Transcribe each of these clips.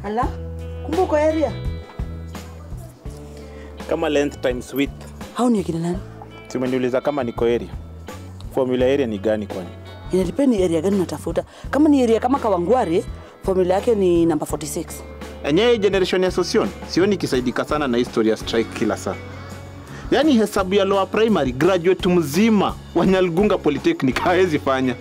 Ala, kumbe uko area? kama length times width. Hao ni akina nani? Si umeniuliza kama niko area. Formula area ni gani kwani? Inadepend ni area gani unatafuta. Kama ni area kama Kawangware, formula yake ni namba 46. Enyewe generation ya Sosion sioni ikisaidika sana na history ya strike kila saa. Yaani hesabu ya lower primary graduate mzima wa Nyalgunga Polytechnic hawezi fanya.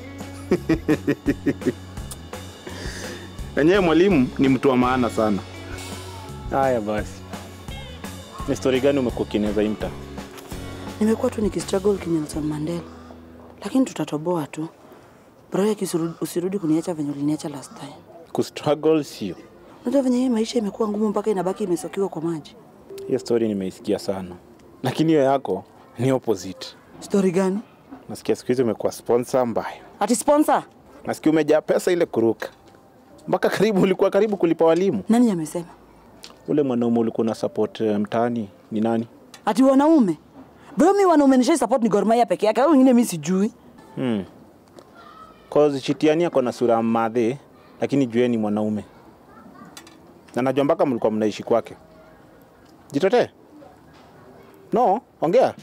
Enyewe mwalimu ni mtu wa maana sana. Haya basi. Ni story gani umekuwa ukieneza hii mtaa? Nimekuwa tu nikistruggle kinelson Mandela, lakini tutatoboa tu. Bro, usirudi kuniacha venye uliniacha last time. Kustruggle sio. Unajua venye hii maisha imekuwa ngumu mpaka inabaki imesokiwa kwa maji. Hiyo story nimeisikia sana, lakini hiyo yako ni opposite. Story gani? Nasikia siku hizi umekuwa sponsor mbaya. Ati sponsor? Nasikia umejaa pesa ile kuruka, mpaka karibu ulikuwa karibu kulipa walimu. Nani amesema? Ule mwanaume ulikuwa na support eh, mtaani ni nani? Ati wanaume? Bro, mi wanaume nishai support ni Gor Mahia peke yake, hao wengine mi sijui. Hmm. Cause Chitiani ako na sura ya madhe, lakini jueni mwanaume, na najua mpaka mlikuwa mnaishi kwake. Jitetee. No, ongea.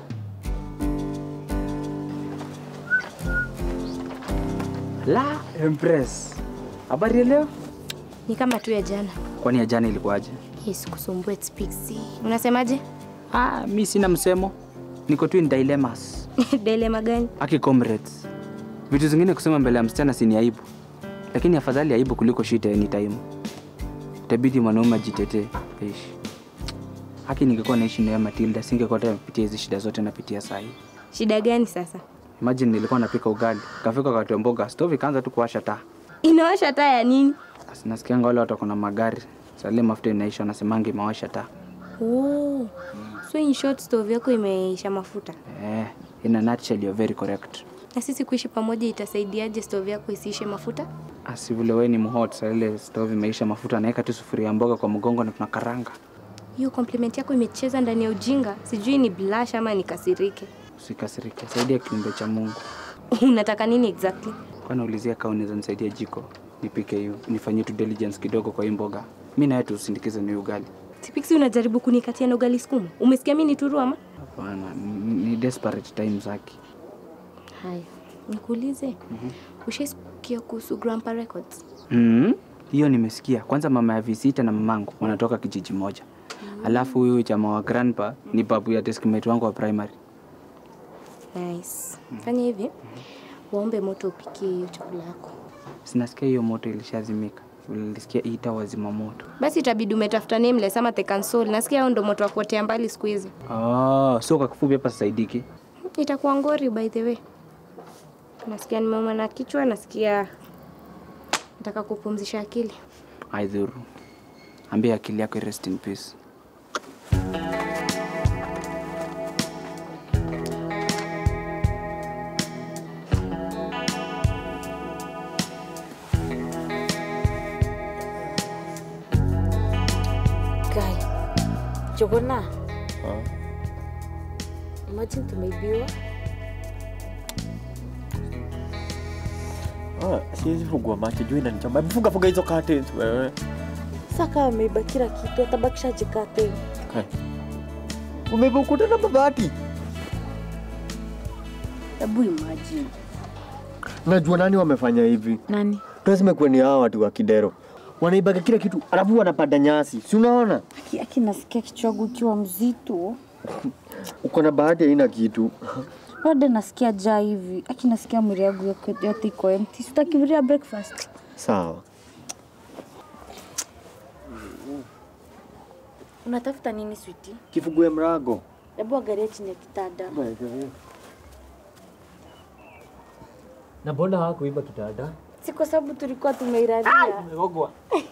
La Empress, habari ya leo? Ni kama tu ya jana. Kwani ya jana ilikuwaje? Hii sikusumbue Spixi. Unasemaje? Ah, mi sina msemo, niko tu in dilemmas. Dilema gani? Aki comrades, vitu zingine kusema mbele ya msichana si ni aibu, lakini afadhali aibu kuliko shida anytime. Itabidi mwanaume ajitetee. Eish. Haki ningekuwa naishi na yeye Matilda, singekuwa tena napitia hizi shida zote napitia saa hii. Shida gani sasa? Imagine nilikuwa napika ugali, kafika wakati wa mboga, stove ikaanza tu kuwasha taa. Inawasha taa ya nini? Basi nasikianga wale watu wako na magari, sale mafuta inaisha, wanasemanga imewasha taa. Oh. So in short stove yako imeisha mafuta. Eh, in a nutshell you're very correct. Na sisi kuishi pamoja itasaidiaje stove yako isiishe mafuta? Asi vile wewe ni mhot, saa ile stove imeisha mafuta, naweka tu sufuria ya mboga kwa mgongo na tunakaranga. Hiyo compliment yako imecheza ndani ya ujinga. Sijui ni blush ama nikasirike. Usikasirike, saidia kiumbe cha Mungu. Unataka nini exactly? Kwa naulizia kama unaweza nisaidia jiko nipike hiyo, nifanyie tu diligence kidogo kwa hii mboga. Mimi na wewe tusindikize ni ugali. Tipiksi unajaribu kunikatia na ugali sukuma. Umesikia mimi ni turu ama? Hapana, ni ni desperate times haki. Haya. Nikuulize. Mm-hmm. Ushaisikia kuhusu Grandpa Records? Mm, hiyo nimesikia. Kwanza mama ya visita na mamangu wanatoka kijiji moja. Alafu huyu chama wa grandpa ni babu ya deskmate wangu wa primary. Nice. Fanya hivi. Waombe moto upikie hiyo chakula yako. Sinasikia hiyo moto ilishazimika. Nilisikia ita wazima moto. Basi itabidi umetafuta nameless ama the console. Nasikia hao ndo moto wa kuotea mbali siku hizi. Oh, so kwa kifupi hapa saidiki. Itakuwa ngori by the way. Nasikia nimeuma na kichwa, nasikia nataka kupumzisha akili. Aidhuru. Ambia akili yako rest in peace. Guy, Jogona. Imagine tumeibiwa. Ah, siwezi fungua macho juu inanichoma. Hebu funga funga hizo curtains wewe. Sasa kama ameiba kila kitu, atabakisha jikate. Kai. Umeiba ukuta na mabati. Hebu imagine. Najua nani wamefanya hivi. Nani? Lazima kuwe ni hao watu wa Kidero. Wanaibaga kila kitu, alafu wanapanda nyasi. Si unaona? Aki, aki nasikia kichwa yangu ikiwa mzito. Uko na bahati haina kitu. Bado nasikia jaa hivi. Aki nasikia mwili yangu yote- yote iko empty. Sitakiviria breakfast. Sawa. Unatafuta nini sweetie? Kifungue mrago. Hebu angalia chini ya kitanda. Na mbona hawakuiba kitanda? Si kwa sababu tulikuwa tumeiraria. Umegogwa.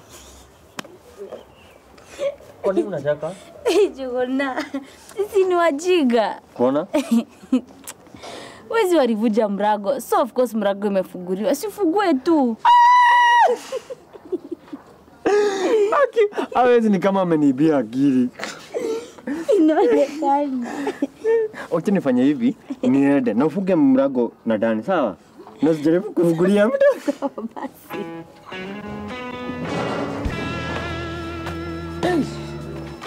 Kwa nini unataka? Jogona. Sisi ni wajiga. Kuona? Wezi walivuja mrago. So of course mrago imefunguliwa. Sifungue tu. Hawezi ni kama ameniibia akili. Inaonekana. Wacha nifanye hivi, niende na ufunge mrago na ndani, sawa? Na usijaribu kufungulia mtu.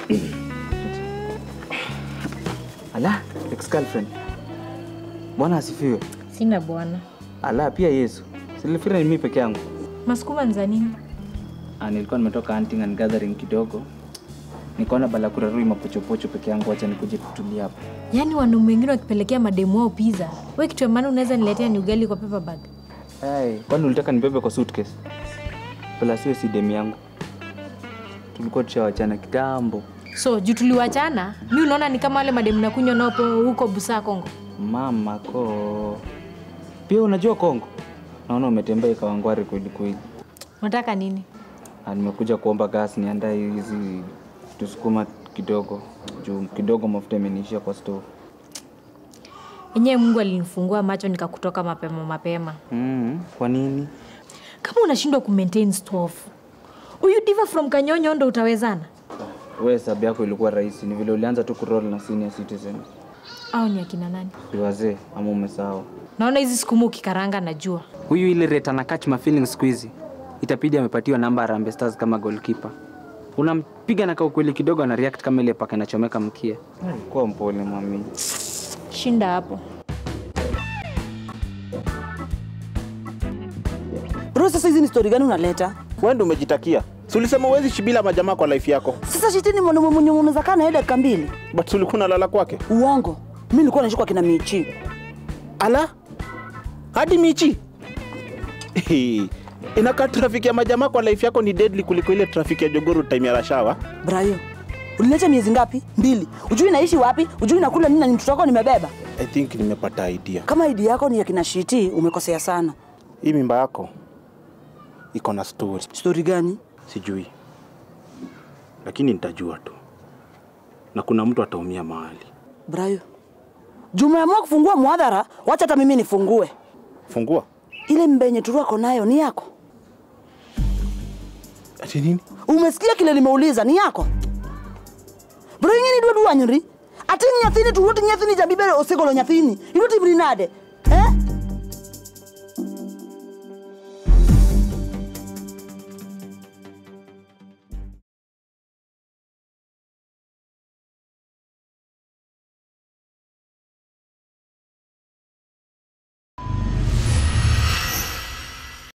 Ala, ex-girlfriend. Bwana asifiwe. Sina bwana. Ala, pia Yesu. Silifikiri ni mimi peke yangu. Masukuma ni za nini? Ah, nilikuwa nimetoka hunting and gathering kidogo. Nikaona bala kurarui mapochopocho peke yangu, acha nikuje kutulia hapa. Yaani wanaume wengine wakipelekea mademu wao pizza. Wewe kitu ya maana unaweza niletea ni ugali kwa paper bag. Hey, kwani ulitaka nibebe kwa suitcase? Bala siwe si demu yangu. Tulikuwa tushawachana kitambo. So, juu tuliwachana, mi unaona ni kama wale mademu nakunywa nao po huko Busaa Kongo. Mama ko. Pia unajua Kongo? Naona umetembea ikawangwari kweli kweli. Unataka nini? Ah, nimekuja kuomba gas niandae hizi tusukuma kidogo juu kidogo mafuta imeniishia kwa stove. Enyewe Mungu alinifungua macho nikakutoka mapema mapema. Mm, kwa nini? Kama unashindwa kumaintain stove, huyu diva from Kanyonyo ndo utawezana? We hesabu yako ilikuwa rahisi, ni vile ulianza tu kuroll na senior citizen. Au ni akina nani? Si wazee ama umesahau? Naona hizi sukuma ukikaranga najua. Huyu ile rate ana catch my feelings siku hizi. Itabidi amepatiwa namba ya Harambee Stars kama goalkeeper. Unampiga na kaukweli kidogo ana react kama ile paka inachomeka mkia. Kuwa mpole mami. Shinda hapo. Bro, sasa hizi ni story gani unaleta? Wewe ndio umejitakia. Si ulisema uwezi shibila majamaa kwa life yako. Sasa shitini mwanaume mwenye unaweza kaa na yeye dakika mbili. But si ulikuwa unalala kwake. Uongo. Mimi nilikuwa naishi kwa kina Michi. Ala? Hadi Michi? Inakaa trafiki ya majamaa kwa life yako ni deadly kuliko ile trafiki ya Jogoro time ya rashawa. Brayo. Uliniacha miezi ngapi? Mbili. Ujui naishi wapi? Ujui nakula nini na ni mtoto wako nimebeba? I think nimepata idea. Kama idi yako ni ya kina Shiti, umekosea sana. Hii mimba yako iko na story. Story gani? Sijui, lakini nitajua tu, na kuna mtu ataumia mahali. Brayo. Juu umeamua kufungua mwadhara, wacha hata mimi nifungue. Fungua Ile mbenye turu ako nayo ni yako. ati nini? Umesikia kile nimeuliza ni yako? Bro ingeni dua dua nyuri. Ati nyathini turuti nyathini jabibere osigolo nyathini. Iruti brinade.